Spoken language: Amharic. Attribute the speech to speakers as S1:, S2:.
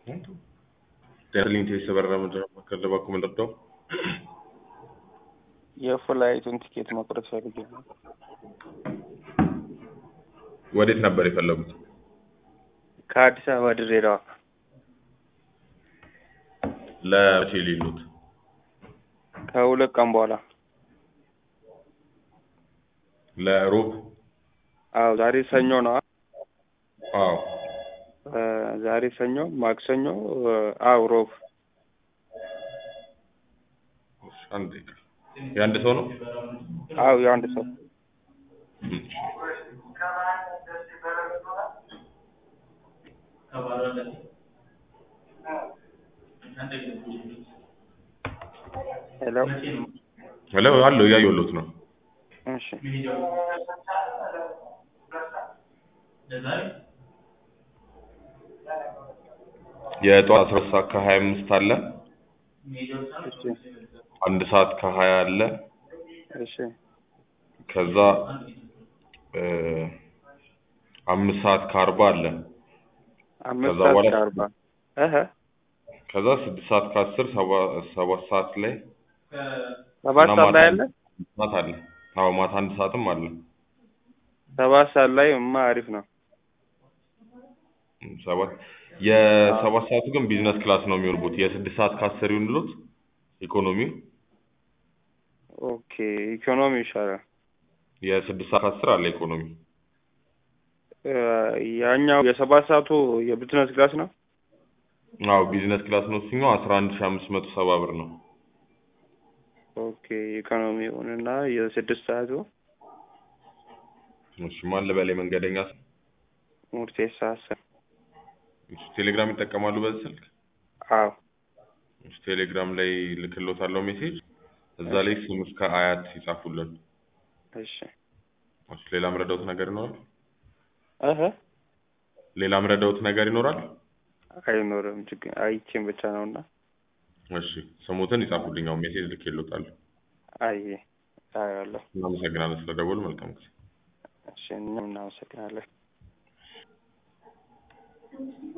S1: sterling የተበረረ ምንድነው ከለባኩ ምንረዳው
S2: የፍላይቱን ቲኬት መቁረጥ ፈልጌ ነው።
S1: ወዴት ነበር የፈለጉት?
S2: ከአዲስ አበባ ድሬዳዋ
S1: ለመቼ ሊሉት?
S2: ከሁለት ቀን በኋላ።
S1: ለሮብ?
S2: አዎ ዛሬ ሰኞ ነው።
S1: አዎ
S2: እ ዛሬ ሰኞ፣ ማክሰኞ፣ አዎ ሮብ።
S1: አንድ ደቂቃ። የአንድ ሰው ነው?
S2: አዎ የአንድ ሰው ሄሎ
S1: ሄሎ አለው እያየሁሎት ነው።
S2: እሺ
S1: የጠዋት አስራ ሰዓት ከሀያ አምስት አለ።
S2: እሺ
S1: አንድ ሰዓት ከሀያ አለ።
S2: እሺ
S1: ከዛ እ አምስት ሰዓት ከአርባ አለ።
S2: አምስት
S1: ከዛ
S2: ሰዓት
S1: በኋላ
S2: ከአርባ እህ
S1: ከዛ ስድስት ሰዓት ከአስር ሰባ- ሰባት ሰዓት ላይ
S2: ሰባት
S1: እና
S2: ሰዓት ላይ
S1: ማታ
S2: አለ።
S1: ማታ አለ። አዎ ማታ አንድ ሰዓትም አለ።
S2: ሰባት ሰዓት ላይ ማ አሪፍ ነው።
S1: እም፣ ሰባት የሰባት ሰዓቱ ግን ቢዝነስ ክላስ ነው የሚወርቡት። የስድስት ሰዓት ከአስር ይሁንሎት ኢኮኖሚው።
S2: ኦኬ ኢኮኖሚ ይሻላል።
S1: የስድስት ሰዓት ከአስር አለ ኢኮኖሚ።
S2: እ ያኛው የሰባት ሰዓቱ የቢዝነስ ክላስ ነው።
S1: አዎ ቢዝነስ ክላስ ነው። እሱኛው አስራ አንድ ሺህ አምስት መቶ ሰባ ብር ነው።
S2: ኦኬ ኢኮኖሚውን እና የስድስት ሰዓቱ
S1: እሺ ማን ልበል? መንገደኛ ስም?
S2: ሙርቴሳ ሀሰን።
S1: እሺ ቴሌግራም ይጠቀማሉ በዚህ ስልክ?
S2: አዎ
S1: እሺ ቴሌግራም ላይ ልክሎታለሁ ሜሴጅ። እዛ ላይ ስም እስከ አያት ይጻፉልን።
S2: እሺ
S1: እሺ ሌላ ምረዳውት ነገር ይኖራል?
S2: እህ
S1: ሌላ ምረዳውት ነገር ይኖራል?
S2: አይኖርም። ችግር አይቼም ብቻ ነውና
S1: እሺ ስሙትን ይጻፉልኝ። አሁን ሜሴጅ ልኬሎታለሁ።
S2: አይ አያለሁ።
S1: እናመሰግናለን ስለደወሉ። መልካም ጊዜ።
S2: እሺ እኛም እናመሰግናለን።